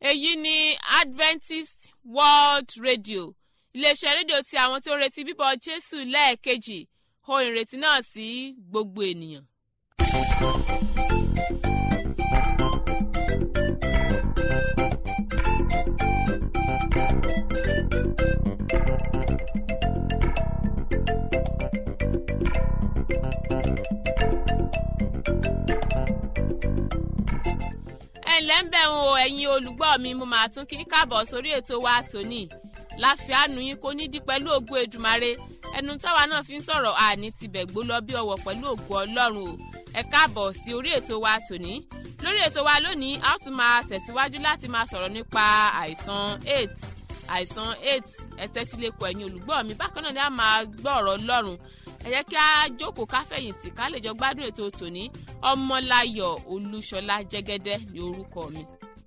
èyí ni adventist world radio iléeṣẹ́ rédíò tí àwọn tó ń retí bíbọ̀ jésù lẹ́ẹ̀kejì ohun ìrètí náà sí gbogbo ènìyàn. ẹ̀ǹlẹ́ ń bẹ̀ ń o ẹ̀yin olùgbọ́ mi mo máa tún kí káàbọ̀ sórí ètò wa tòní láfíàánú yín kò ní dí pẹ̀lú ògo èdùmarè ẹnu táwa náà fi ń sọ̀rọ̀ àní tibẹ̀ gbó lọ bí ọwọ́ pẹ̀lú ògo ọlọ́run o ẹ káàbọ̀ sí orí ètò wa tòní lórí ètò wa lónìí a ó tún máa tẹ̀síwájú láti máa sọ̀rọ̀ nípa àìsàn aids àìsàn aids ẹ̀tẹ́tílẹ̀kọ̀ ẹ̀yin olùgbọ́ mi bákan náà ni a máa gbọ́ ọ̀rọ̀ ọlọ́run ẹ jẹ́ kí a jókòó káfẹ̀yìntì ká lè jọ gbádùn ètò tòní ọmọláyọ̀ olúṣọlá jẹ́gẹ́dẹ́ ní orúkọ mi.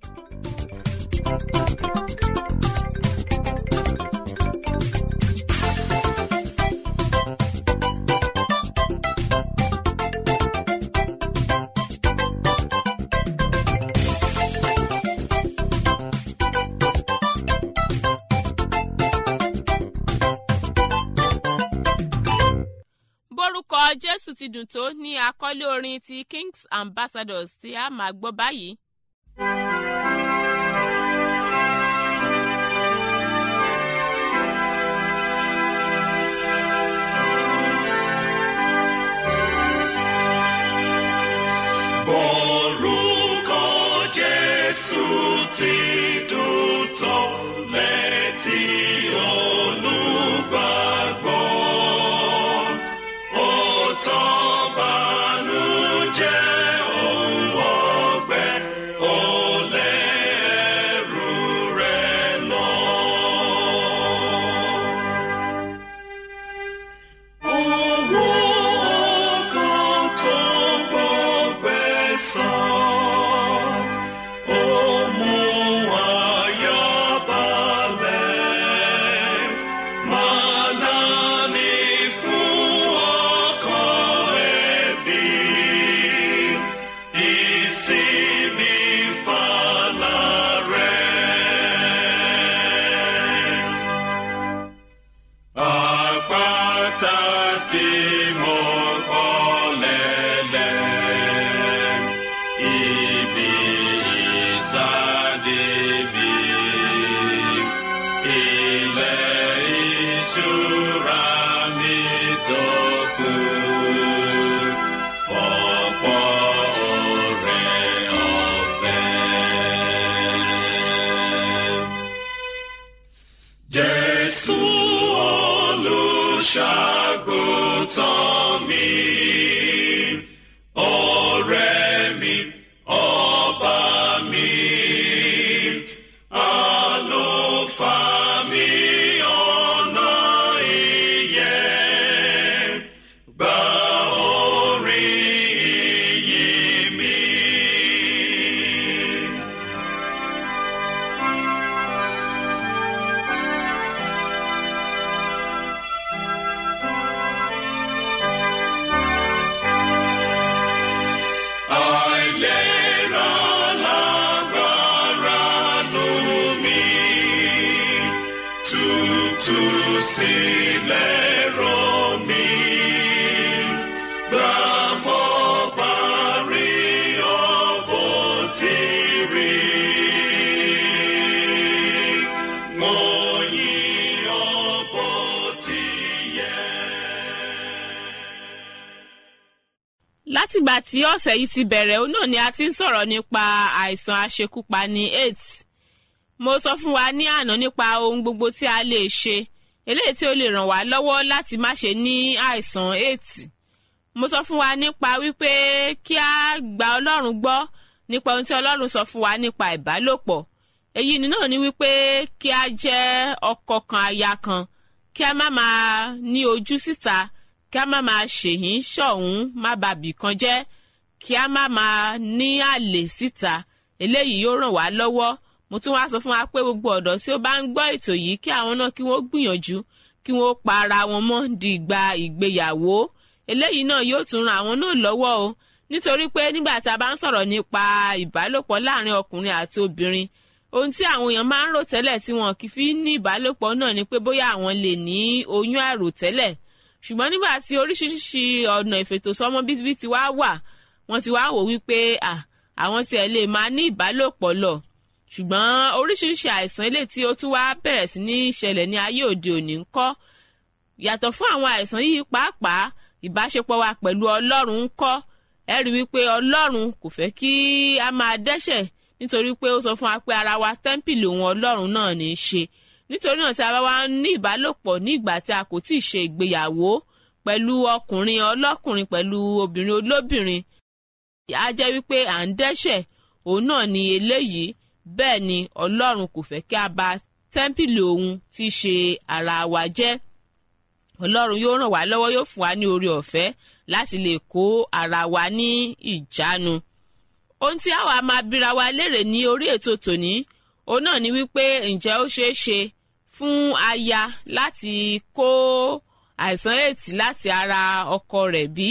bórúkọ jésù ti dùn tó ní àkọlé orin ti kings ambassadors tí a máa gbọ́ báyìí. Orúkọ Jésù ti dùn tó létí olùgbàgbọ́. Ó tán bànújẹ́ òun ọgbẹ́, ó lé ẹrù rẹ̀ lọ. Owó ọkàn tó gbọgbẹ́ sàn, ó mú àyà balẹ̀. Màná ni fún ọkàn ẹbí, ìsinmi fàlà rẹ̀. Àpáta tí mo kọ́ lẹ́lẹ̀, ibi ìsáde mi, ilẹ̀ ìṣúra mi tó kù, ọ̀pọ̀ ọ̀rẹ́ ọ̀fẹ́. Jésù olùṣàgùtàn mi, ọ̀rẹ́ mi, ọba mi, àlùfáà mi, ọ̀nà ìyè, gba orin ìyìn mi. Àìlera lágbára nù mí, tútù sílẹ̀ rọ̀ mí. Gbà mọ́ bá rí ọ̀bọ̀ tí rí. Wọ́n yìn ọ̀bọ̀ tí yẹ. látìgbà tí ọ̀sẹ̀ yìí ti bẹ̀rẹ̀ òun náà ni a ti ń sọ̀rọ̀ nípa àìsàn aṣekúpani aids mo sọ fún wa ní àná nípa ohun gbogbo tí a lè ṣe eléyìí tí ó lè ràn wá lọ́wọ́ láti má ṣe ní àìsàn aids mo sọ fún wa nípa wípé kí a gba ọlọ́run gbọ́ nípa ohun tí ọlọ́run sọ fún wa nípa ìbálòpọ̀ èyí ni náà ni wípé kí a jẹ́ ọkọ kan aya kan kí a má máa ní ojú síta kí a má máa ṣèyín ṣọ̀hún má bàbí kan jẹ́ kí a má máa ní àlè síta eléyìí yóò ràn wá lọ́wọ́ mo tún wá sọ fún wa pé gbogbo ọ̀dọ́ tí ó bá ń gbọ́ ètò yìí kí àwọn náà kí wọ́n gbìyànjú kí wọ́n pa ara wọn mọ́ di ìgbà ìgbéyàwó eléyìí náà yóò tún ran àwọn náà lọ́wọ́ o nítorí pé nígbà tá a bá ń sọ̀rọ̀ nípa ìbálòpọ̀ láàrin ọkùnrin àti obìnrin ohun tí àwọn èèyàn máa ń rò tẹ́lẹ̀ tí wọn kì í fi ní ìbálòpọ̀ náà ni pé bóyá àwọn lè ní oyún àròtẹ́lẹ̀ ṣùgbọ́n nígbà tí oríṣiríṣi ọ̀nà ìfètòsọ́mọ bíbí ti wá wà wọ́n ti wá wò wípé àwọn tiẹ̀ lè máa ní ìbálòpọ̀ lọ ṣùgbọ́n oríṣiríṣi àìsàn eléyìí tí ó tún wá bẹ̀rẹ̀ sí ní ṣẹlẹ̀ ní ayé òde òní ń kọ́ yàtọ̀ fún àwọn àìsàn yìí pàápàá ìbáṣepọ̀ wa pẹ̀lú ọlọ́run ń kọ́ ẹ rí wípé ọlọ́run kò fẹ́ kí a máa dẹ́ṣẹ̀ nítorí pé ó sọ fún wa pé ara wa tẹ́ḿpìlì òun ọlọ́run náà ní í ṣe nítorí náà tí a bá wá ní ìbálòpọ̀ ní ìgbà tí a kò tí ì ṣe ìgbéyàwó pẹ̀lú ọkùnrin ọlọ́kùnrin pẹ̀lú obìnrin olóbìnrin á jẹ́ wípé à ń dẹ́ṣẹ̀ òun náà ni eléyìí bẹ́ẹ̀ ni ọlọ́run kò fẹ́ kí a bà tẹ́ḿpìlì òun tí í ṣe ara wa jẹ́ ọlọ́run yóò ràn wá lọ́wọ́ yóò fún wa ní oore ọ̀fẹ́ láti lè kó ara wa ní ìjánu ohun tí àwa máa bíra wa léèrè ní orí ètò tòní òun náà ni wípé ǹjẹ́ ó ṣeé ṣe fún aya láti kó àìsàn ètì láti ara ọkọ rẹ̀ bí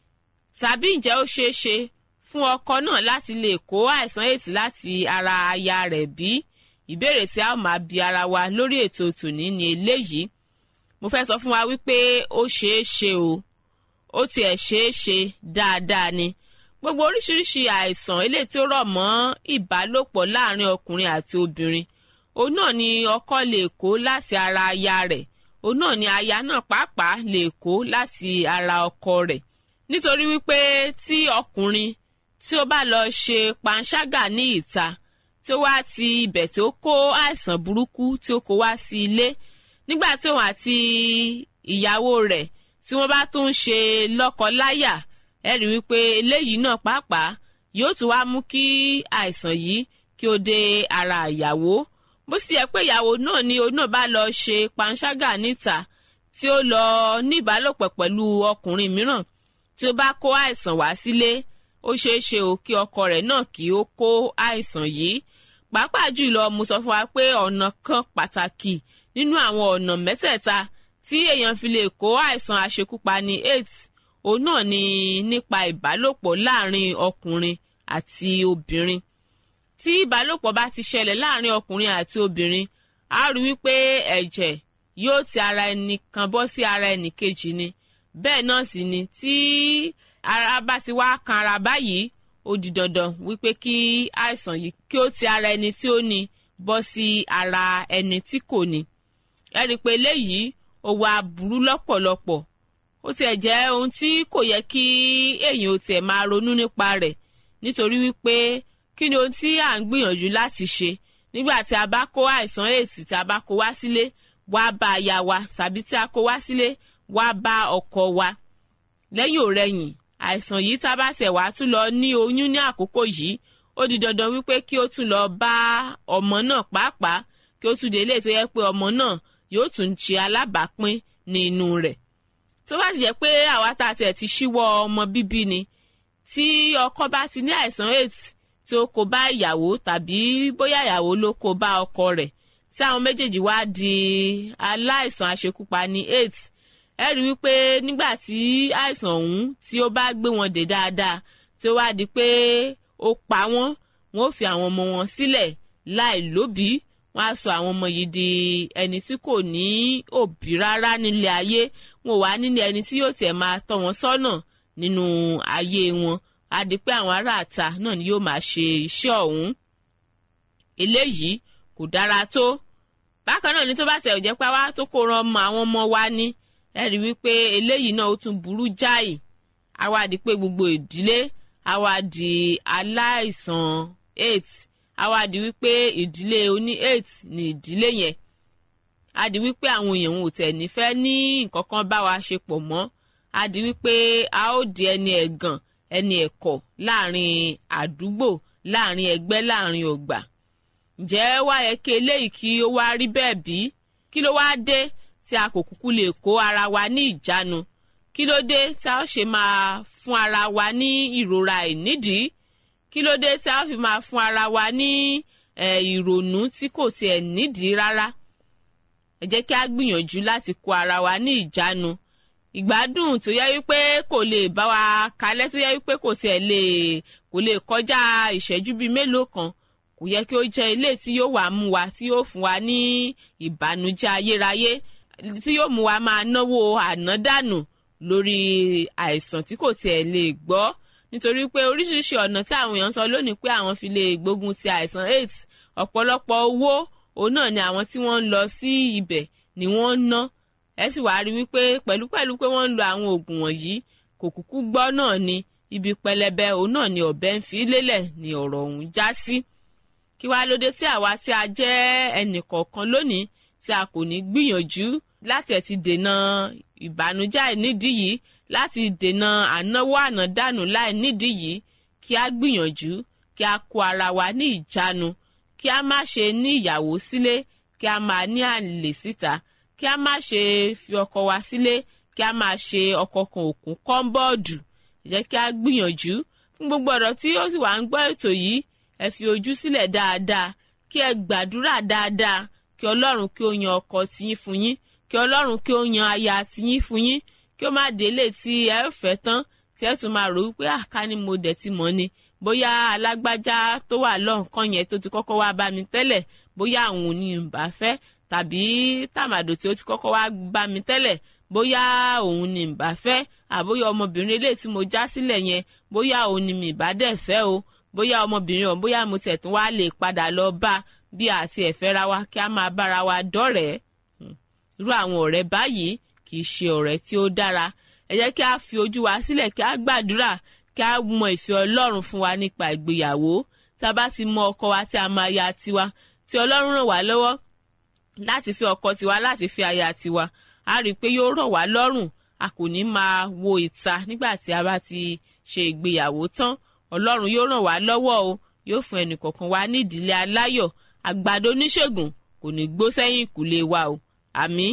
tàbí ǹjẹ́ ó ṣeé ṣe fún ọkọ náà láti lè kó àìsàn ètì láti ara aya rẹ̀ bí ìbéèrè tí a máa bi ara wa lórí ètò tòní ni eléyìí mo fẹ́ sọ fún wa wípé ó ṣeé ṣe o ó tiẹ̀ ṣeé ṣe dáadáa ni gbogbo oríṣiríṣi àìsàn eléyìí tí ó rọ̀ mọ́ ìbálòpọ̀ láàrin ọkùnrin àti obìnrin òun náà ni ọkọ lè kó láti ara aya rẹ̀ òun náà ni aya náà pàápàá lè kó láti ara ọkọ rẹ̀ nítorí wípé tí ọkùnrin tí ó bá lọ ṣe panṣágà ní ìta tí ó wá ti ibẹ̀ tí ó kó àìsàn burúkú tí ó kó wá sí ilé nígbà tí òun àti ìyàwó rẹ̀ tí wọ́n bá tún ṣe lọ́kọ-láyà ẹ rí wípé eléyìí náà pàápàá yóò tún wá mú kí àìsàn yìí kí ó dé ara ìyàwó bó sì yẹ pé ìyàwó náà ni òun náà bá lọ ṣe panṣágà níta tí ó lọ ní ìbálòpọ̀ pẹ̀lú ọkùnrin mìíràn tí ó bá kó àìsàn wá sílé ó ṣeé ṣe o kí ọkọ rẹ̀ náà kí ó kó àìsàn yìí pàápàá jùlọ mo sọ fún wa pé ọ̀nà kan pàtàkì nínú àwọn ọ̀nà mẹ́tẹ̀ẹ̀ta tí èèyàn fi lè kó àìsàn àṣekúpani aids òun náà ni nípa ìbálòpọ̀ láàrin ọkùnrin àti obìnrin tí ìbálòpọ̀ bá ti ṣẹlẹ̀ láàrin ọkùnrin àti obìnrin a rí wípé ẹ̀jẹ̀ yóò ti ara ẹnì kan bọ́ sí ara ẹnì kejì ni bẹ́ẹ̀ náà sì ni tí ara bá ti wá kan ara báyìí ó di dandan wípé kí àìsàn yìí kí ó ti ara ẹni tí ó ní bọ́ sí ara ẹni tí kò ní ẹ rí i pé eléyìí ó wá burú lọ́pọ̀lọpọ̀ ó tiẹ̀ jẹ́ ohun tí kò yẹ kí èèyàn ó tiẹ̀ máa ronú nípa rẹ̀ nítorí wípé kí ni ohun tí à ń gbìyànjú láti ṣe nígbà tí a bá kó àìsàn èsì tí a bá kó wá sílé wá bá aya wa tàbí tí a kó wá sílé wá bá ọkọ wa lẹ́yìn òrẹ́yìn àìsàn yìí tá a bá tẹ̀ wá tún lọ ní oyún ní àkókò yìí ó di dandan wípé kí ó tún lọ bá ọmọ náà pàápàá kí ó tún délé tó yẹ pé ọmọ náà yóò tún ṣe alábàápín ní inú rẹ̀ tó bá ti jẹ́ pé àwa tá a tẹ̀ ti ṣíwọ́ ọmọ bíbí ni tí ọkọ bá ti ní àìsàn aids tí ó kó bá ìyàwó tàbí bóyá ìyàwó ló kó bá ọkọ rẹ̀ tí àwọn méjèèjì wá di aláìsàn àṣekúpani aids ẹ rí wípé nígbà tí àìsàn ọ̀hún tí ó bá gbé wọn dé dáadáa tí ó wá di pé ó pa wọ́n wọ́n ó fi àwọn ọmọ wọn sílẹ̀ láì lóbìí wọ́n á sọ àwọn ọmọ yìí di ẹni tí kò ní òbí rárá nílé ayé wọn ò wá nílé ẹni tí yóò tiẹ̀ máa tọ́ wọn sọ́nà nínú ayé wọn á di pé àwọn aráàta náà ni yóò máa ṣe iṣẹ́ ọ̀hún eléyìí kò dára tó bákan náà ni tó bá tẹ̀ jẹ́ pé wá tó kó ran ọmọ àwọn ọmọ wa ní ẹ rí wípé eléyìí náà ó tún burú jáì á wá di pé gbogbo ìdílé á wá di aláìsàn aids á wá di wípé ìdílé oní aids ní ìdílé yẹn á di wípé àwọn èèyàn ò tẹ̀ nífẹ̀ẹ́ ní nǹkan kan bá wa ṣe pọ̀ mọ́ á di wípé a ó di ẹni ẹ̀gàn ẹni ẹ̀kọ́ láàrin àdúgbò láàrin ẹgbẹ́ láàrin ọgbà ǹjẹ́ wá yẹ kí eléyìí kí ó wá rí bẹ́ẹ̀ bí kí ló wá dé tí a kò kúkú lè kó ara wa ní ìjánu kí ló dé tí a ó ṣe máa fún ara wa ní ìrora ìnídìí kí ló dé tí a ó fi máa fún ara wa ní ìrònú tí kò tiẹ̀ nídìí rárá ẹ jẹ́ kí a gbìyànjú láti kó ara wa ní ìjánu ìgbádùn tó yẹ wípé kò lè bá wa kalẹ̀ tó yẹ wípé kò tiẹ̀ lè kò lè kọjá ìṣẹ́jú bíi mélòó kan kò yẹ kí ó jẹ́ ilé tí yóò wá mú wa tí yóò fún wa ní ìbànújẹ́ ayérayé tí yóò mú wa máa náwó ànádànù lórí àìsàn tí kò tiẹ̀ lè gbọ́ nítorí pé oríṣiríṣi ọ̀nà tí àwọn èèyàn sọ lónìí pé àwọn fi lè gbógun ti àìsàn aids ọ̀pọ̀lọpọ̀ owó òun náà ni àwọn tí wọ́n ń lọ sí ibẹ̀ ni wọ́n ń ná ẹ sì wá rí wípé pẹ̀lúpẹ̀lú pé wọ́n ń lo àwọn oògùn wọ̀nyí kò kúkú gbọ́ náà ni ibi pẹlẹbẹ òun náà ni ọ̀bẹ ń fi lélẹ̀ ni ọ̀rọ̀ ọ̀hún já sí kí wá lóde tí àwa tí a jẹ́ ẹnìkọ̀ọ̀kan lónìí tí a kò ní gbìyànjú láti ẹ̀ ti dènà ìbànújẹ́ àìnídìí yìí láti dènà ànáwó ànádànù láì nídìí yìí kí a gbìyànjú kí a kó ara wa ní ìjánu kí a má ṣe ní ìyàwó sílé kí a máa ní àlè síta kí a má ṣe fi ọkọ wa sílé kí a máa ṣe ọkọ kan òkun kọ́ńbọ́ọ̀dù jẹ́ kí a gbìyànjú fún gbogbo ọ̀rọ̀ tí ó sì wà ń gbọ́ ètò yìí ẹ fi ojú sílẹ̀ dáadáa kí ẹ gbàdúrà dáadáa kí ọlọ́run kí ó yan ọkọ tiyín fún yín kí ọlọ́run kí ó yan aya tiyín fún yín kí ó má délé tí ẹ fẹ́ tán tí ẹ tún máa rò wípé àká ni mo dẹ̀ ti mọ̀ ni bóyá alágbájá tó wà lọ́nkàn yẹn tó ti kọ́kọ́ wá bá mi tẹ́lẹ̀ bóyá àwọn ò ní ń bá fẹ́ tàbí tàmàdò tí ó ti kọ́kọ́ wá bá mi tẹ́lẹ̀ bóyá òun ni ń bá fẹ́ àbóyá ọmọbìnrin eléyìí tí mo já sílẹ̀ yẹn bóyá òun ni mi bá dẹ̀ fẹ́ o bóyá ọmọbìnrin ọ̀hún bóyá mo tẹ̀ tún wá lè padà lọ bá bí àti ẹ̀fẹ́ ra wa kí a máa bára wa dọ́rẹ̀ẹ́ irú àwọn ọ̀rẹ́ báyìí kì í ṣe ọ̀rẹ́ tí ó dára ẹ jẹ́ kí a fi ojú wa sílẹ̀ kí a gbàdúrà kí a mọ ìfẹ́ ọlọ́run fún wa nípa ìgbéyàwó tí a bá ti mọ ọkọ wa tí a máa ya tiwa tí ọlọ́run ràn wá lọ́wọ́ láti fi ọkọ tiwa láti fi aya tiwa a rí i pé yóò rọ̀ wá lọ́rùn a kò ní máa wo ìta nígbà tí a bá ti ṣe ìgbéyàwó tán ọlọ́run yóò ràn wá lọ́wọ́ o yóò fún ẹnìkọ̀ọ̀kan wa ní ìdílé aláyọ̀ àgbàdo oníṣègùn kò ní gbó sẹ́yìn ìkùlé wa o àmín.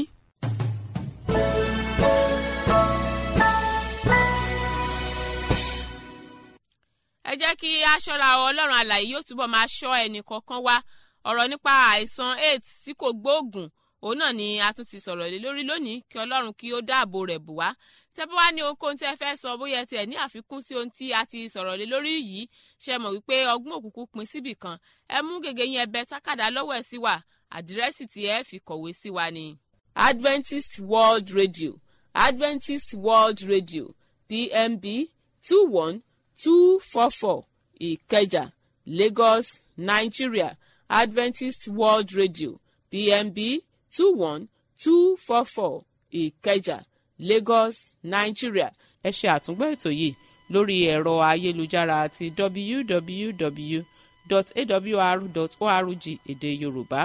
ẹ jẹ́ kí a ṣọ́ra ọlọ́run àlàyé yóò túbọ̀ máa ṣọ́ ẹnì kọ̀ọ̀kan wa ọ̀rọ̀ nípa àìsàn aids tí kò gbóògùn òun náà ni a tún ti sọ̀rọ̀ lé lórí lónìí kí ọlọ́run kí ó dáàbò rẹ̀ bù wá tẹ́ bá wá ní ohunkóhun tí ẹ fẹ́ sọ bóyá tiẹ̀ ní àfikún sí ohun tí a ti sọ̀rọ̀ lé lórí yìí ṣe mọ̀ wípé ọgbọ́n òkùnkùn pin síbì kan ẹ mú gègé yín ẹbẹ tákàdá lọ́wọ́ ẹ̀ sí wa àdírẹ́sì tí ẹ fi kọ̀wé sí wa ni. Adventist World Radio Adventist World Radio PMB two one two four four Ìkẹjà Lagos Nigeria Adventist World Radio PMB two one two four four Ìkẹjà Lagos Nigeria ẹ ṣe àtúngbọ́ ètò yìí lórí ẹ̀rọ ayélujára àti www.awr.org èdè Yorùbá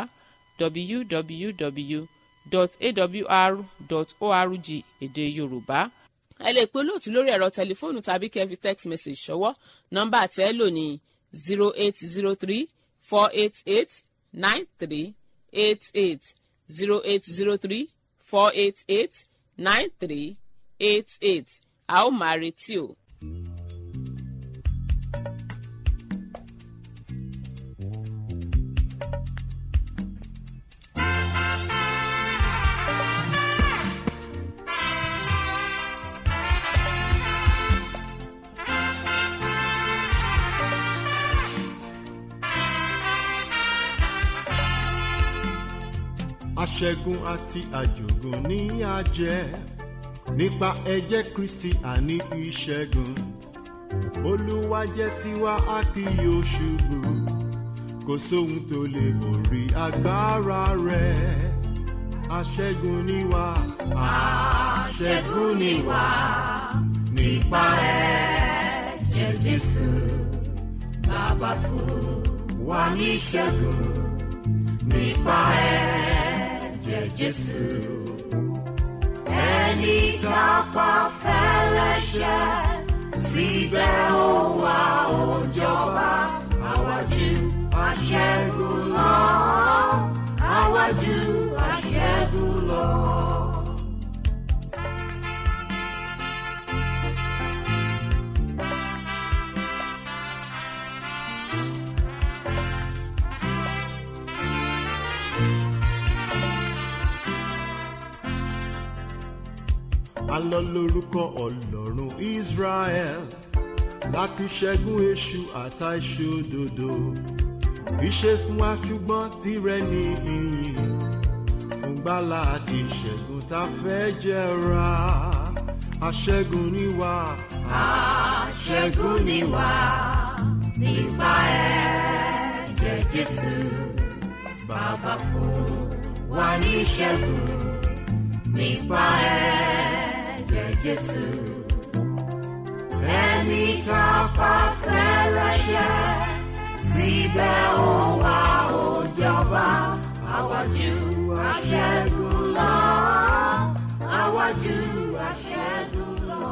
www.awr.org èdè Yorùbá ẹ lè pe olóòtú lórí ẹ̀rọ tẹlifóònù tàbí kẹ́ fi text message ṣọwọ́ nọ́mbà tẹ́ ẹ lò ní zero eight zero three four eight eight nine three eight eight zero eight zero three four eight eight nine three eight eight a ó máa retí o. aṣẹ́gun àti àjògùn ní àjẹ́ nípa ẹ̀jẹ̀ kristi àní ìṣẹ́gun olúwa jẹ́ tiwa a kì yóò ṣubú kò sóhun tó lè borí agbára rẹ̀ aṣẹ́gun ni wá aṣẹ́gun ni wá nípa ẹ̀jẹ̀ jésù bàbá fún wa ní ìṣẹ́gun nípa ẹ̀jẹ̀ jésù ẹni tá a pa fẹ́lẹ́ṣẹ̀ síbẹ̀ ó wá ó jọba àwájú aṣẹ́gun lọ àwájú aṣẹ́gun lọ. alọ́ lórúkọ ọlọ́run israel láti ṣẹ́gun èṣù àtàìṣòdodo kì í ṣe fún wa ṣùgbọ́n tirẹ̀ ní ìyìn fún gbàlà àti ìṣẹ́gun tá a fẹ́ jẹra aṣẹ́gun ni wá. aṣẹ́gun ni wá nípa ẹ̀jẹ̀ jésù bàbá fún wa ní ìṣẹ́gun nípa ẹ̀jẹ̀ jésù ẹni tá a pa fẹ́ lẹ́ṣẹ̀ síbẹ̀ ó wá ó jọba àwájú aṣẹ́gun lọ àwájú aṣẹ́gun lọ.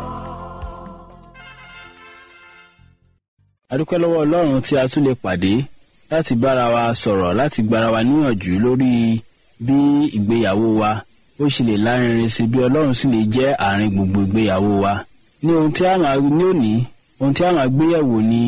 adúpẹ́ lọ́wọ́ ọlọ́run tí a tún lè pàdé láti bára wa sọ̀rọ̀ láti gbára wa níyànjú lórí bí ìgbéyàwó wa ó sì lè lárinrin sí bí ọlọ́run sì lè jẹ́ àárín gbogbo ìgbéyàwó wa ní ohun tí a máa ní òní ohun tí a máa gbéyàwó ni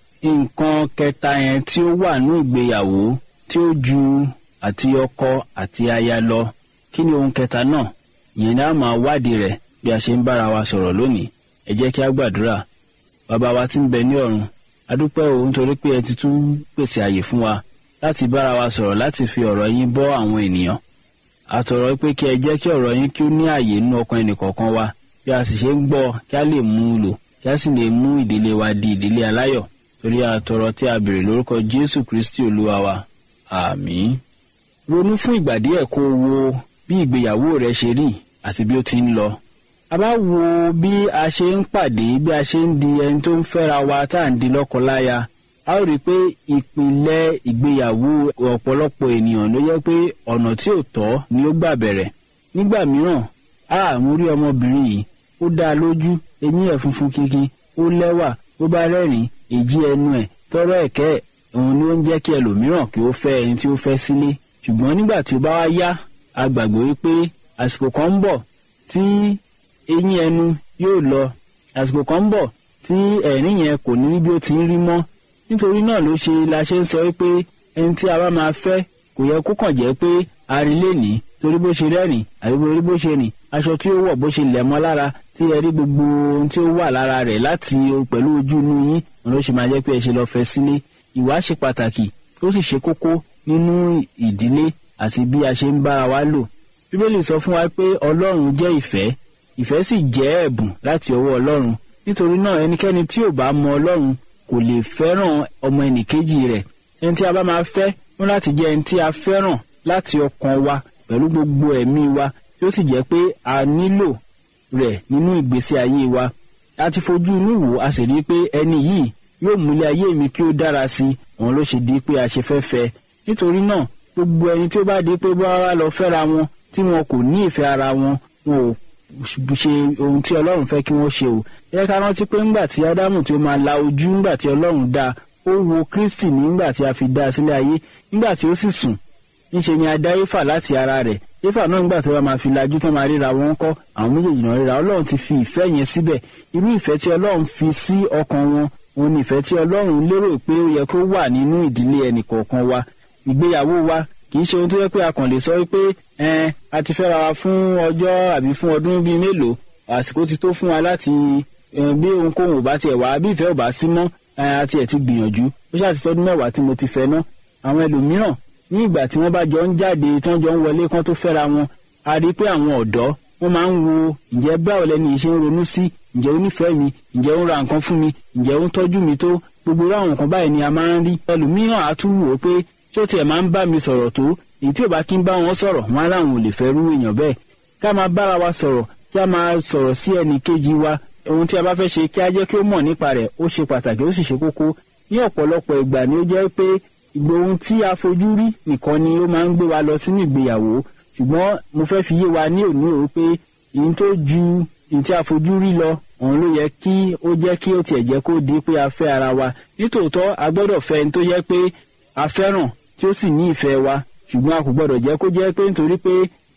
nǹkan kẹta yẹn tí ó wà ní ìgbéyàwó tí ó ju àti ọkọ àti aya lọ kí ni ohun kẹta náà ìyẹn ni a máa wádìí rẹ̀ bí a ṣe ń bára wa sọ̀rọ̀ lónìí ẹ jẹ́ kí a gbàdúrà bàbá wa tí ń bẹ ní ọ̀run adúpẹ́ o nítorí pé ẹ ti tún pèsè àyè fún wa láti bára wa sọ̀rọ̀ láti fi ọ̀rọ̀ yín bọ́ àwọn ènìyàn àtọ̀rọ̀ pé kí ẹ jẹ́ kí ọ̀rọ̀ yín kí ó ní àyè nínú ọkàn ẹnìkọ̀ọ̀kan wa bí a sì ṣe ń gbọ́ kí a lè mú un lò kí a sì lè mú ìdílé wa di ìdílé aláyọ̀ torí àtọ̀rọ̀ tí a béèrè lórúkọ jésù kristi olúwa wa àmín. ronú fún ìgbà díẹ̀ kó o wo bí ìgbéyàwó rẹ ṣe rí àti bí ó ti ń lọ a bá wo bí a ṣe ń pàdé bí a ṣe ń di ẹni tó ń fẹ́ra wa tá à ń di lọ́kọláya a ó rí i pé ìpìlẹ̀ ìgbéyàwó ọ̀pọ̀lọpọ̀ ènìyàn ló yẹ pé ọ̀nà tí ò tọ́ ni ó gbà bẹ̀rẹ̀ nígbà mìíràn a mú rí ọmọbìnrin yìí ó dá a lójú eyín ẹ̀ funfun kíkí ó lẹ́wà ó bá rẹ́rìn èjì ẹnu ẹ̀ tọrọ ẹ̀kẹ́ òun ni ó ń jẹ́ kí ẹlòmíràn kí ó fẹ́ ẹni tí ó fẹ́ sílé ṣùgbọ́n nígbà tí ó bá wá yá a gbàgbé wípé àsìkò kan ń bọ̀ tí eyín ẹnu yóò lọ àsìkò kan ń bọ̀ tí ẹ̀rín yẹn kò ní rí bí ó ti ń rí mọ́ nítorí náà ló ṣe la ṣe ń sọ wípé ẹni tí a bá máa fẹ́ kò yẹ kó kàn jẹ́ pé a rí lẹ́nìí torí bó ṣe rẹ́rìn àbí torí bó ṣe rìn aṣọ tí ó wọ̀ bó ṣe lẹ̀ mọ́ lára tí ẹ rí gbogbo ohun tí ó wà lára rẹ̀ láti pẹ̀lú ojú inú yín òun ló ṣe máa jẹ́ pé ẹ ṣe lọ́ọ́ fẹ́ sílé ìwà ṣe pàtàkì ó sì ṣe kókó nínú ìdílé àti bí a ṣe ń bára wa lò bíbélì sọ fún wa pé ọlọ́run jẹ́ ìfẹ́ ìfẹ́ sì jẹ́ ẹ̀bùn láti ọwọ́ ọlọ́run nítorí náà ẹnikẹ́ni tí ò bá mọ ọlọ́run kò lè fẹ́ràn ọmọ ẹnìkejì rẹ̀ ẹni tí a bá máa fẹ́ wọn láti jẹ́ ẹni tí a fẹ́ràn láti ọkàn wa pẹ̀lú gbogbo ẹ̀mí wa tí ó sì jẹ́ pé a nílò rẹ̀ nínú ìgbésí ayé wa a ti fojú inú wò a sì rí i pé ẹni yìí yóò múlẹ̀ ayé mi kí ó dára sí i òun ló ṣe di pé a ṣe fẹ́ fẹ́ nítorí náà gbogbo ẹni tí ó bá di pé bá wá lọ fẹ́ra wọn tí wọn kò ní ìfẹ́ ara wọn wọn ò ṣe ohun tí ọlọ́run fẹ́ kí wọ́n ṣe o yẹ ká rántí pé ńgbà tí ádámù tí ó máa la ojú ńgbà tí ọlọ́run dá ó wo kristi nígbà tí a fi dá a sílé ayé nígbà tí ó sì sùn níṣe ni a dá éfà láti ara rẹ̀ éfà náà nígbà tí wọ́n máa fi lajú tán máa ríra wọn kọ́ àwọn méjèèjì náà ríra ọlọ́run ti fi ìfẹ́ yẹn síbẹ̀ irú ìfẹ́ tí ọlọ́run fi sí ọkàn wọn òun ni ìfẹ́ tí ọlọ́run lérò pé ó yẹ kó wà nínú ìdílé ẹnìkọ̀ọ̀kan wa ìgbéyàwó wa kì í ṣe ohun tó yẹ pé a kàn lè sọ wípé ẹn a ti fẹ́ra wa fún ọjọ́ àbí fún ọdún bíi mélòó àsìkò ti tó fún wa láti bí ohunkóhun ò bá tiẹ̀ wá bí ìfẹ́ ò bá sí mọ́ a tiẹ̀ ti gbìyànjú ó ṣáà ti tọ́dún mẹ́wàá tí mo ti fẹ́ ná àwọn ẹlòmíràn ní ìgbà tí wọ́n bá jọ ń jáde tí wọ́n jọ ń wọlé kán tó fẹ́ra wọn a rí i pé àwọn ọ̀dọ́ wọ́n máa ń wo ǹjẹ́ báwo lẹni yìí ṣe ń ronú sí ǹjẹ́ ó nífẹ̀ẹ́ mi ǹjẹ́ ó ń ra nǹkan fún mi ǹjẹ́ ó ń tọ́jú mi tó gbogbo irú àwọn nǹkan báyìí ni a máa ń rí ẹlòmíràn á tún wò ó pé ṣé ó tiẹ̀ máa ń bá mi sọ̀rọ̀ tó èyí tí ò bá kí ń bá wọn sọ̀rọ̀ wọn aláwọn ò lè fẹ́ rú èèyàn bẹ́ẹ̀ ká máa bára wa sọ̀rọ̀ kí a máa sọ̀rọ̀ sí ẹnì kejì wa ohun tí a bá fẹ́ ṣe kí a jẹ́ kí ó mọ̀ nípa rẹ̀ ó ṣe pàtàkì ó sì ṣe kókó ní ọ̀pọ̀lọpọ̀ ìgbà ni ó jẹ́ pé ìgbò ohun tí a fojú rí nìkan ni ó máa ń gbé wa lọ sínú ìgbéyàwó ṣùgbọ́n mo fẹ́ fi yé wa ní òní o pé èyí tó ju èyí tí a fojú rí lọ òun ló yẹ kí ó jẹ́ kí ó tiẹ̀ jẹ́ kó di pé a fẹ́ ara wa nítòótọ́ a gbọ́dọ̀ fẹ́ ẹni tó yẹ pé a fẹ́ràn tí ó sì ní ìfẹ́ wa ṣùgbọ́n a kò gbọ́dọ̀ jẹ́ kó jẹ́ pé nítorí pé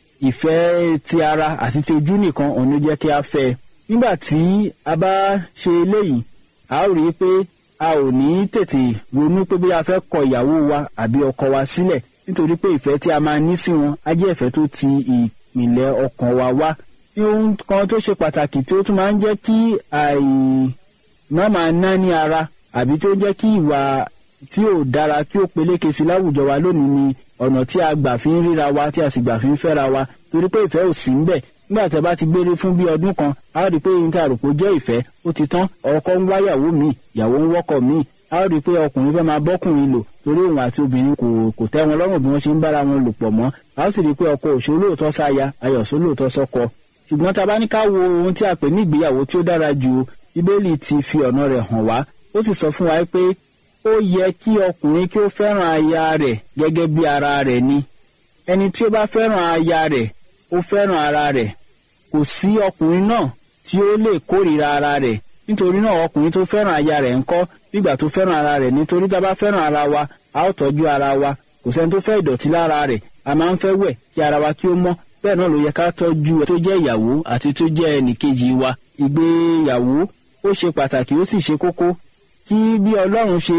ìfẹ́ ti ara àti ti ojú nìkan òun ló jẹ́ kí a fẹ́ nígbà tí a bá ṣe eléyìí a ó rí i pé a ò ní tètè ronú pé bí a fẹ́ kọ ìyàwó wa àbí ọkọ wa sílẹ̀ nítorí pé ìfẹ́ tí a máa ní sí wọn á jẹ́ ìfẹ́ tó ti ìpìlẹ̀ ọkàn wa wá ní ohun kan tó ṣe pàtàkì tí ó tún máa ń jẹ́ kí àì má máa ná ní ara àbí tó jẹ́ kí ìwà tí ò dára kí ó peléke sí láwùjọ wa lónìí ni ọ̀nà tí a gbà fi ń ríra wa tí a sì gbà fi ń fẹ́ra wa torí pé ìfẹ́ ò sí ń bẹ̀ nígbà tí a bá ti gbére fún bí ọdún kan a ó rí i pé ohun tí a rò pé ó jẹ́ ìfẹ́ ó ti tán ọkọ ń wá yàwó mi ìyàwó ń wọ́kọ̀ mi a ó rí i pé ọkùnrin fẹ́ máa bọ́kùnrin lò torí òun àti obìnrin kò kò tẹ́ wọn lọ́rùn bí wọ́n ṣe ń bára wọn lò pọ̀ mọ́ a ó sì rí i pé ọkọ òṣòlóòtọ́ sáya ayọ̀ sólóòtọ́ sọ́kọ ṣùgbọ́n tá a bá ní ká wo ohun tí a pè ní ìgbéyàwó tí ó dára jù bíbélì ti fi ọ̀nà rẹ̀ hàn wá ó sì sọ fún wa pé ó yẹ kí ọkùnrin kí ó fẹ́ràn aya rẹ̀ gẹ́gẹ́ bí ara rẹ̀ ni ẹni tí ó bá fẹ́ràn aya rẹ̀ ó fẹ́ràn ara rẹ̀ kò sí ọkùnrin náà tí ó lè kórìíra ara rẹ̀ nítorí náà ọkùnrin tó fẹ́ràn aya rẹ̀ ńkọ́ nígbà tó fẹ́ràn ara rẹ̀ nítorí tá a bá fẹ́ràn ara wa a ó tọ́jú ara wa kò sẹ́ni tó fẹ́ ìdọ̀tí lára rẹ̀ a máa ń fẹ́ wẹ̀ kí ara wa kí ó mọ́ bẹ́ẹ̀ náà ló yẹ ká tọ́jú ẹ tó jẹ́ ìyàwó àti tó jẹ́ ẹnìkejì wa ìgbéyàwó ó ṣe pàtàkì ó sì ṣe kókó kí bí ọlọ́run ṣe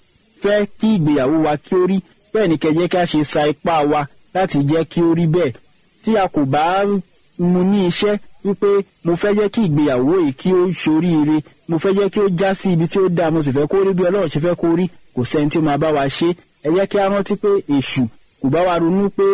fẹ́ kí ìgbéyàwó wa kí ó rí bẹ́ẹ̀ ni kẹjẹ́ ká ṣe sa ipá wa láti jẹ́ kí ó rí bẹ́ẹ̀ tí a kò bá mu ní iṣẹ́ wípé mo fẹ́ jẹ́ kí ìgbéyàwó yìí kí ó ṣoríire mo fẹ́ jẹ́ kí ó já sí ibi tí ó dáa mo sì fẹ́ kó rí bí ọlọ́run ṣe fẹ́ kó rí kò sẹ́ni tí ó máa bá wa ṣe ẹ jẹ́ kí a rántí pé èṣù kò bá wa ronú pé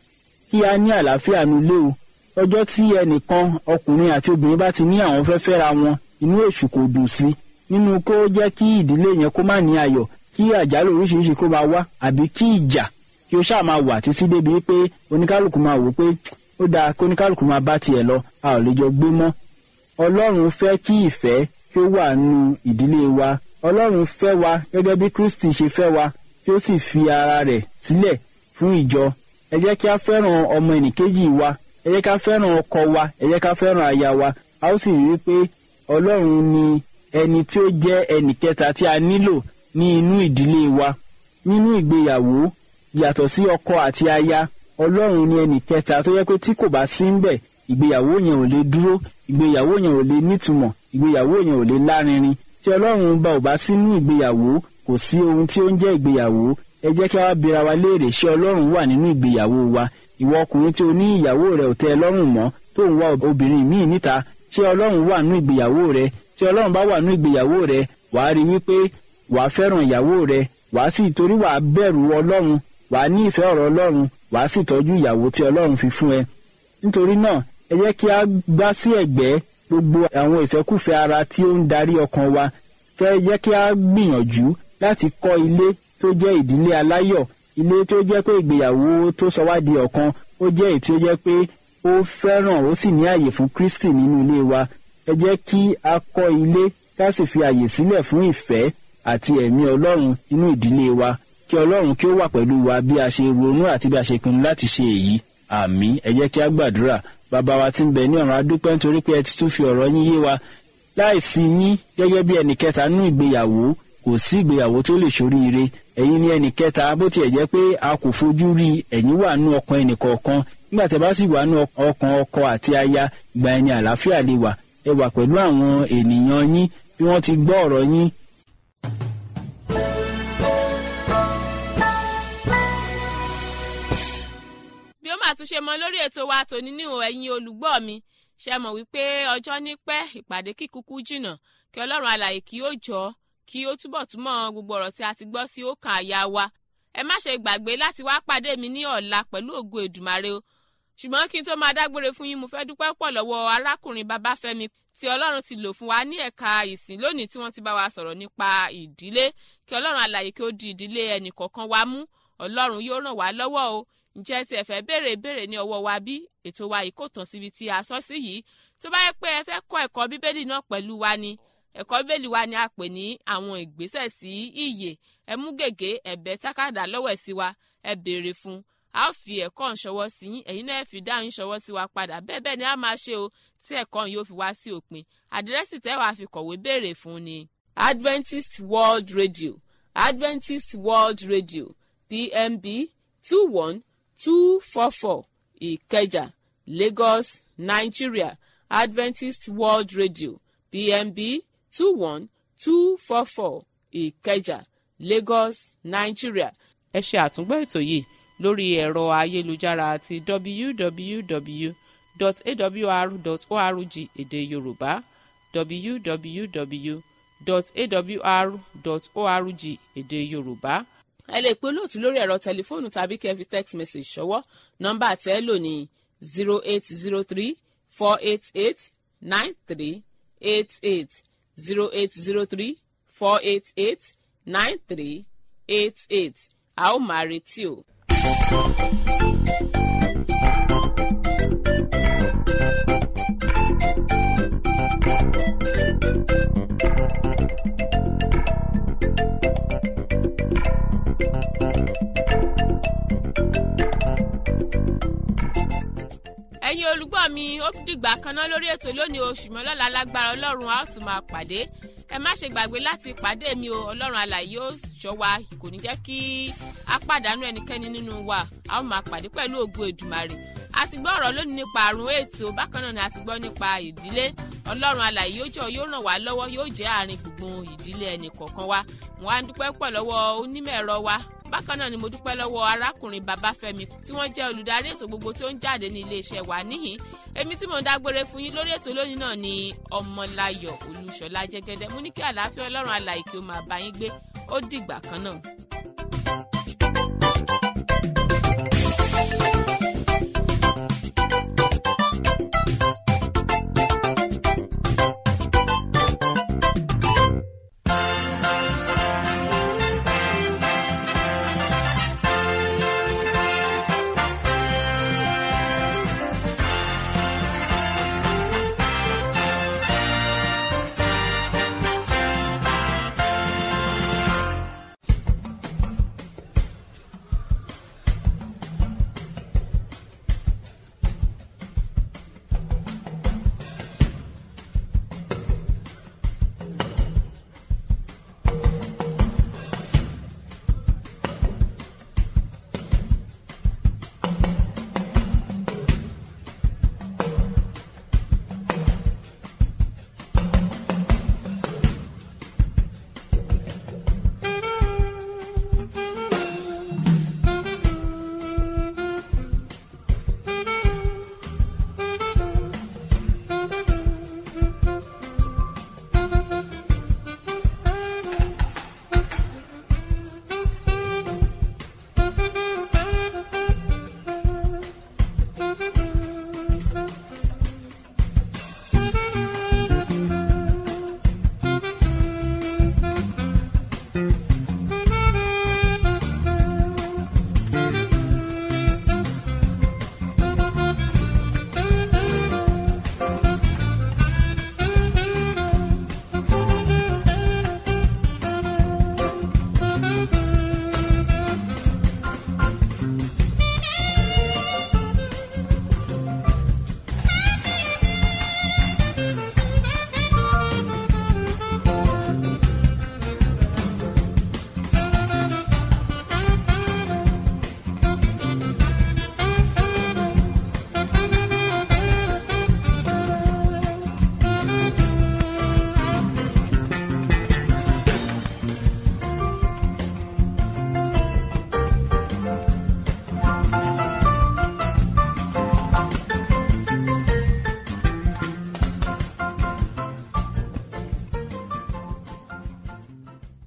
kí a ní àlàáfíà nu ilé o ọjọ́ tí ẹnìkan ọkùnrin àti obìnrin bá ti ní àwọn fẹ́ fẹ́ra wọn inú èṣù kò dùn sí nínú kó jẹ́ kí ìdílé yẹn kó má ní ayọ̀ kí àjálù oríṣiríṣi kó máa wá àbí kí ìjà kí ó ṣáà máa wà títí débi pé oníkálukú máa wò pé ó dáa kí oníkálukú máa bá tiẹ̀ lọ a ò lè jọ gbé mọ́ ọlọ́run fẹ́ kí ìfẹ́ kí ó wà nù ìdílé wa ọlọ́run fẹ́ wa gẹ́gẹ́ bí kristi ṣe fẹ́ wa kí ó sì fi ara rẹ̀ sílẹ̀ fún ìjọ ẹ jẹ́ kí a fẹ́ràn ọmọ ẹnìkejì wa ẹ jẹ́ ká fẹ́ràn ọkọ wa ẹ jẹ́ ká fẹ́ràn aya wa a ó sì rí i pé ọlọ́run ni ẹni tí ó jẹ́ ẹnì kẹta tí a nílò ní inú ìdílé wa nínú ìgbéyàwó yàtọ̀ sí ọkọ àti aya ọlọ́run ni ẹnì kẹta tó yẹ pé tí kò bá sí ń bẹ̀ ìgbéyàwó yẹn ò lè dúró ìgbéyàwó yẹn ò lè nítumọ̀ ìgbéyàwó yẹn ò lè lárinrin tí ọlọ́run bá ò bá sínú ìgbéyàwó kò sí ohun tí ó ń jẹ́ ìgbéyàwó ẹ jẹ́ kí a wá bira wa léèrè ṣé ọlọ́run wà nínú ìgbéyàwó wa ìwọ ọkùnrin tí o ní ìyàwó rẹ ò tẹ́ ẹ lọ́rùn mọ́ tó ń wá obìnrin míì níta ṣé ọlọ́run wà nínú ìgbéyàwó rẹ tí ọlọ́run bá wà nínú ìgbéyàwó rẹ wàá rí wípé wàá fẹ́ràn ìyàwó rẹ wàá sì torí wàá bẹ̀rù ọlọ́run wàá ní ìfẹ́ ọ̀rọ̀ ọlọ́run wàá sì tọ́jú ìyàwó tí ọlọ́run fi fún ẹ nítorí náà ẹ jẹ́ kí a gbá sí ẹ̀gbẹ́ gbogbo àwọn ìfẹ́kùfẹ́ ara tí ó ń darí ọkàn wa kẹ́ ẹ jẹ́ kí a gbìyànjú láti kọ́ ilé tó jẹ́ ìdílé aláyọ̀ ilé tó jẹ́ pé ìgbéyàwó tó sọ wá di ọ̀kan ó jẹ́ èyí tí ó jẹ́ pé ó fẹ́ràn ó sì ní àyè fún Kristi nínú ilé wa ẹ jẹ́ kí a kọ́ ilé ká sì fi àyè sílẹ̀ fún ìfẹ́ àti ẹ̀mí Ọlọ́run nínú ìdílé wa kí Ọlọ́run kí ó wà pẹ̀lú wa bí a ṣe ronú àti bí a ṣe pinnu láti ṣe èyí àmín ẹ jẹ́ kí a gbàdúrà bàbá wa tí ń bẹ ní ọ̀run adúpẹ́ nítorí pé ẹ ti tún fi ọ̀rọ̀ yín yé wa láìsí yín gẹ́gẹ́ bí ẹnì kẹta nínú ìgbéyàwó kò sí ìgbéyàwó tó lè ṣoríire ẹ̀yin ni ẹnì kẹta bó tiẹ̀ jẹ́ pé a kò fojú rí ẹ̀yin wà nú ọkàn ẹnì kọ̀ọ̀kan nígbà tẹ́ bá sì wà nú ọkàn ọkọ àti aya gba ẹni àlàáfíà lè wà ẹ wà pẹ̀lú àwọn ènìyàn yín bí wọ́n ti gbọ́ ọ̀rọ̀ yín bí ó máa tún ṣe mọ lórí ètò wa tòní níhò ẹ̀yin olùgbọ́ mi ṣe mọ̀ wípé ọjọ́ ní pẹ́ ìpàdé kíkúkú jìnnà kí ọlọ́run alààyè kí ó jọ kí ó túbọ̀ túmọ̀ gbogbo ọ̀rọ̀ tí a ti gbọ́ sí ọkàn àyà wa ẹ má ṣe gbàgbé láti wá pàdé mi ní ọ̀la pẹ̀lú ògo èdùmàrè o ṣùgbọ́n kí n tó máa dágbére fún yín mo fẹ́ dúpẹ́ pọ̀ lọ́wọ́ arákùnrin babáfẹ́mi tí ọlọ́run ti lò fún wa ní ẹ̀ka ìsìn lónìí tí wọ́n ti bá wa sọ̀rọ̀ nípa ìdílé kí ọlọ́run alààyè kí ó di ìdílé ẹnì kọ̀ọ̀kan wa mú ọlọ́run yóò ràn wá lọ́wọ́ o ǹjẹ́ tí ẹ fẹ́ béèrè ìbéèrè ní ọwọ́ wa bí ètò wa yìí kò tán síbi tí a sọ sí yìí tó bá yẹ pé ẹ fẹ́ kọ́ ẹ̀kọ́ bíbélì náà pẹ̀lú wa ni ẹ̀kọ́ bíbélì wa ni a pè ní àwọn ìgbésẹ̀ sí ìyè ẹ mú gègé ẹ̀bẹ̀ tákàdá lọ́wọ́ sí wa ẹ béèrè fún a ó fi ẹ̀kọ́ ń ṣọwọ́ sí yín ẹ̀yin náà fi dáhùn ṣọwọ́ sí wa padà bẹ́ẹ̀ bẹ́ẹ̀ ni a máa ṣe o tí ẹ̀kọ́ yóò fi wá sí òpin àdírẹ́sì tẹ́ wàá fi kọ̀wé béèrè fún ni Adventist World Radio Adventist World Radio PMB two one two four four ìkẹjà lagos nigeria adventist world radio pmb two one two four four ìkẹjà lagos nigeria. ẹ ṣe àtúngbọ́ ètò yìí lórí ẹ̀rọ ayélujára àti www.awr.org èdè yorùbá www www.awr.org èdè yorùbá ẹ lè pe olóòtú lórí ẹ̀rọ tẹlifóònù tàbí kẹ́ ẹ fi text message ṣọwọ́ nọ́mbà tẹ́ ẹ lò ní zero eight zero three four eight eight nine three eight eight zero eight zero three four eight eight nine three eight eight a ó máa retí o. ẹ̀yin olùgbọ́ mi ó dìgbà kan náà lórí ètò lónìí oṣù mọ́lọ́la lágbára ọlọ́run a ó tún máa pàdé ẹ má ṣe gbàgbé láti pàdé mi o ọlọ́run alàyè ó ṣọ́ wa kò ní jẹ́ kí a pàdánù ẹnikẹ́ni nínú wa a ó máa pàdé pẹ̀lú ògo èdùmàrè a ti gbọ́ ọ̀rọ̀ lónìí nípa àrùn ètò bákan náà ni a ti gbọ́ nípa ìdílé ọlọ́run alàyè yóò jọ yóò ràn wá lọ́wọ́ yóò jẹ́ àárín gbùngbùn ìdílé ẹnì kọ̀ọ̀kan wa wọn á dúpẹ́ pọ̀ lọ́wọ́ onímọ̀ ẹ̀rọ wa bákan náà ni mo dúpẹ́ lọ́wọ́ arákùnrin babafẹ́mi tí wọ́n jẹ́ olùdarí ètò gbogbo tí ó ń jáde ní iléeṣẹ́ wa níhìn èmi tí mo ń dágbére fún yín lórí ètò lónìí náà ni ọmọláyọ̀ olúṣọlá jẹ́gẹ́dẹ́ mo ní kí àlàáfíà ọlọ́run alàyè kí ó máa bá yín gbé ó dìgbà kan náà.